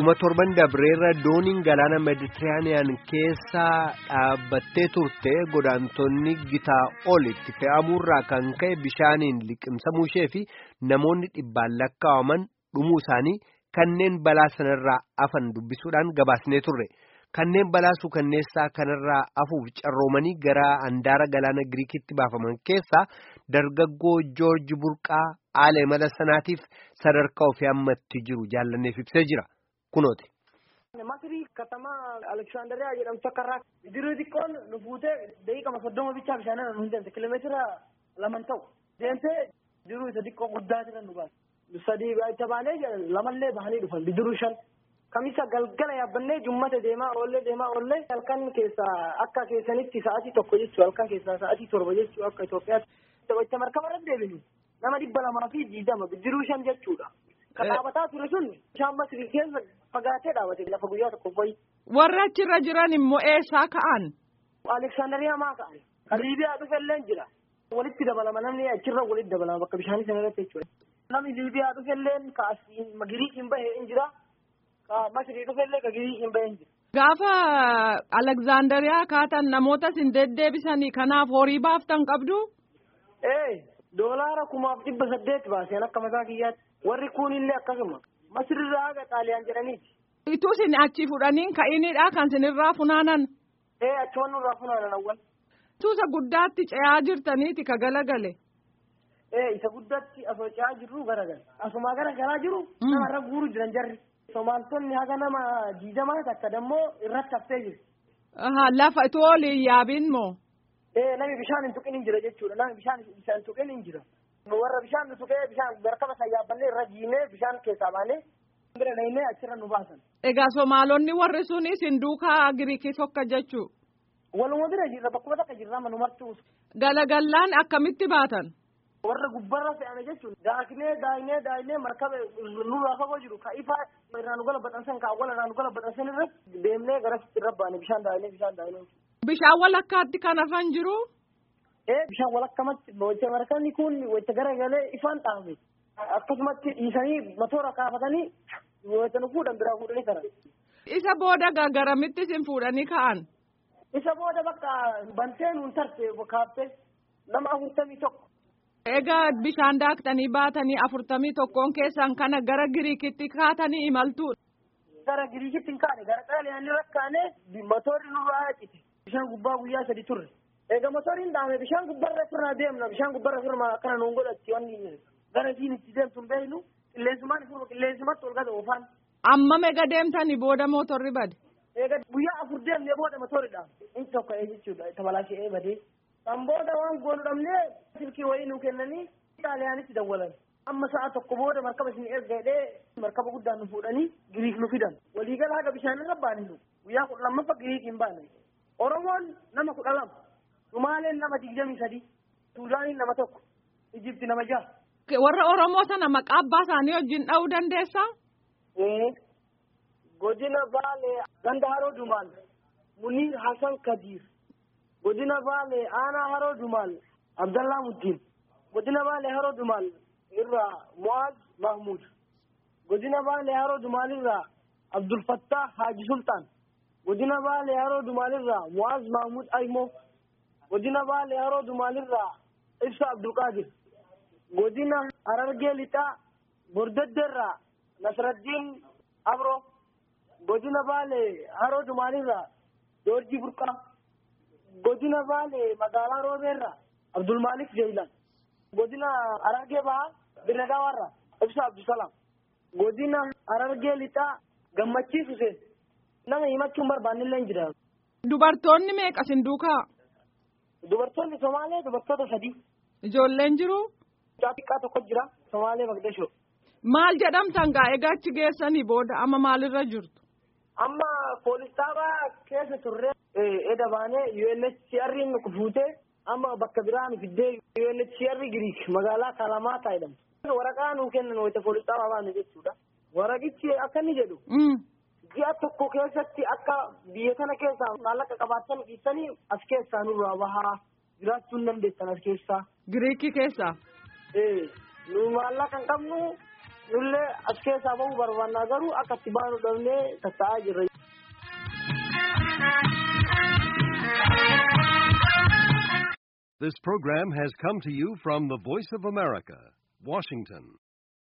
dhuma torban dabreerra dooniin galaana meditiraaniyaan keessa dhaabbattee turte godaantonni gitaa olitti fe'amuurraa kan ka'e bishaaniin liqimsamuu ishee fi namoonni dhibbaan lakkaa'aman dhumuu isaanii kanneen balaa sanarraa afan dubbisuudhaan gabaasnee turre kanneen balaa suukanneessaa kanarraa afuuf carroomanii gara handaara galaana giriikitti baafaman keessaa dargaggoo joorji burqaa haala imala sanaatiif sadarkaa ofii ammatti jiru jaallanneef ibsee jira. kunooti. Masirii katamaa Aleksaandariyaa jedhamtu akka irraa bidiruu xiqqoon nu fuutee daqiiqama soddoma bichaa bishaanirra nu hin deemte kiiloomeetira laman ta'u deemtee bidiruu isa xiqqoo guddaa jiran nu baase. Sadii itti baanee lamallee bahanii dhufan bidiruu shan. Kamisa galgala yaabbannee jummata deemaa oollee deemaa oollee halkan keessaa akka keessanitti sa'atii tokko jechuu halkan keessaa sa'atii torba jechuu akka Itoophiyaatti. Itti markaba irra deebinu nama dhibba lamaa fi diidama bidiruu shan jechuudha. Kan dhaabataa ture sun bishaan masirii keessa fagaatee dhaabate lafa guyyaa tokko fa'i. Warra achirra jiran immoo eessaa ka'an? Aleksaandariyaa maa ka'an? Kan Liibiyaa dhufellee jira. Walitti dabalama namni achirra walitti dabalama bakka bishaanii sana irratti jechuudha. Namni Liibiyaa dhufellee ka Giriikiin bahee hin jira. Ka Masirii dhufellee ka Giriikiin bahee hin jira. Gaafa Aleksaandariyaa kaatan namoota isin deddeebisanii kanaaf horii baaftan qabdu? Ee doolaara kumaaf dhibba saddeet baaseen akka mataa kiyyaatti. warri kunillee akkasuma masirirraa haga xaaliyaan jedhaniiti. Ituu isin achi fudhaniin ka'inidha kan isinirraa funaanan. Ee achumaan nurraa funaanan awwal. Tuusa guddaatti ce'aa jirtaniiti ka galagale. Ee isa guddaatti asoo ce'aa jirru garagale. Asumaa gara garaa jiru namarra guuru jiran jarri. Somaaltonni haga nama diidamaa takka dammoo irratti haftee jiru. Lafa itoo oliin yaabiin moo? Ee nami bishaan hin tuqin hin jira jechuudha. Nami bishaan hin tuqin hin jira. warra bishaan nu tuqee bishaan barkama san yaabbannee irra jiinee bishaan keessaa baanee bira dhaynee achirra nu baasan. Egaa Somaalonni warri sun isin duukaa Giriikii tokko jechuu. Waluma bira jirra bakkuma takka jirra manu martuu. Galagallaan akkamitti baatan? Warra gubbarra fe'ame jechuun daaknee daayinee daayinee markaba nurraa fagoo jiru ka ifa irraa nu gala baxansan ka awwala irraa nu gala baxansan irratti deemnee gara irra baane bishaan daayinee bishaan daayinee. Bishaan walakkaatti kan hafan jiru. ee bishaan walakkamatti wayita markabni kun wayita garagalee ifaan dhaame akkasumatti dhiisanii matoora kaafatanii wayita nu fuudhan biraa fuudhanii karan. Isa booda garamitti isin fuudhanii ka'an. Isa booda bakka bantee nuun tarte kaaftee nama afurtamii tokko. Egaa bishaan daaktanii baatanii afurtamii tokkoon keessan kana gara Giriikitti kaatanii imaltu. Gara Giriikitti hin kaane gara xaaliyaanii rakkaane matoorri nurraa haqite bishaan gubbaa guyyaa sadi turre. Egaa motoriin dhaame bishaan gubbarra firnaa deemna bishaan gubbarra firmaa akkana nuun godhatti wanni gara isiin itti deemtu hin beeknu qilleensumaan firma qilleensumatti ol gata oofaan. Amma mega deemtanii booda motorri bade. Egaa guyyaa afur deemnee booda motorri dhaame inni tokko ee jechuudha tabalaashee badee. Kan booda waan goonu dhabnee silkii wayii nuu kennanii xaaliyaanitti dawwalan. Amma sa'a tokko booda markaba isin erga hidhee markaba guddaan nu fuudhanii Giriik nu fidan. Waliigala haga bishaanirra baane nu guyyaa kudha lammaffaa Giriik hin baane. Oromoon nama kudha lama. Sumaaleen nama digdamii sadi. Suudaaniin nama tokko. Ijipti nama jaha. Warra Oromoo sana maqaa abbaa isaanii wajjin dha'uu dandeessaa? Godina Baalee Ganda Haroo Dumaal Muniir Hassan Kadiir. Godina Baalee Aanaa Haroo Dumaal Abdallaa Muddiin. Godina Baalee Haroo Dumaal irraa Mu'aaz Mahmud. Godina Baalee Haroo Dumaal irraa Abdul Fattah Haaji Sultaan. Godina Baalee Haroo Dumaal irraa Mu'aaz Mahmud Aymoo. godina baalee haroo dumaalirraa ibsa abdulqaadir godina harargee lixaa bordeddeerraa nasraddiin abro godina baalee haroo dumaalirraa joorjii burqaa godina baalee magaalaa roobeerraa abdulmaalik jeeyilan godina harargee bahaa birnagaawaarraa ibsa abdusalaam godina harargee lixaa gammachiis huseen nama himachuun barbaannillee hin jira. Dubartoonni meeqa sin duukaa? Dubartoonni Somaalee dubartoota sadii. Ijoolleen jiru? Xiqqaa tokko jira Somaalee Magdashoo. Maal jedhamtan gaa egaa achi geessanii booda amma maalirra jirtu? Amma poolistaabaa keessa turre eda baanee UNHCR nu fuutee amma bakka biraa nu fiddee UNHCR Giriik magaalaa Kalamaata jedhamtu. Waraqaa nuu kennan wayita poolistaabaa baanu jechuudha. Waraqichi akka inni jedhu. ji'a tokko keessatti akka biyya kana keessaa maallaqa qabaatan dhiisanii as keessaa nurraa bahaa jiraachuu hin dandeessan as keessaa. Giriikii keessaa. Ee nu maallaqa hin qabnu nullee as keessaa bahuu barbaannaa garuu akka itti baanu dhabnee tatta'aa jirra. This program has come to you from the Voice of America, Washington.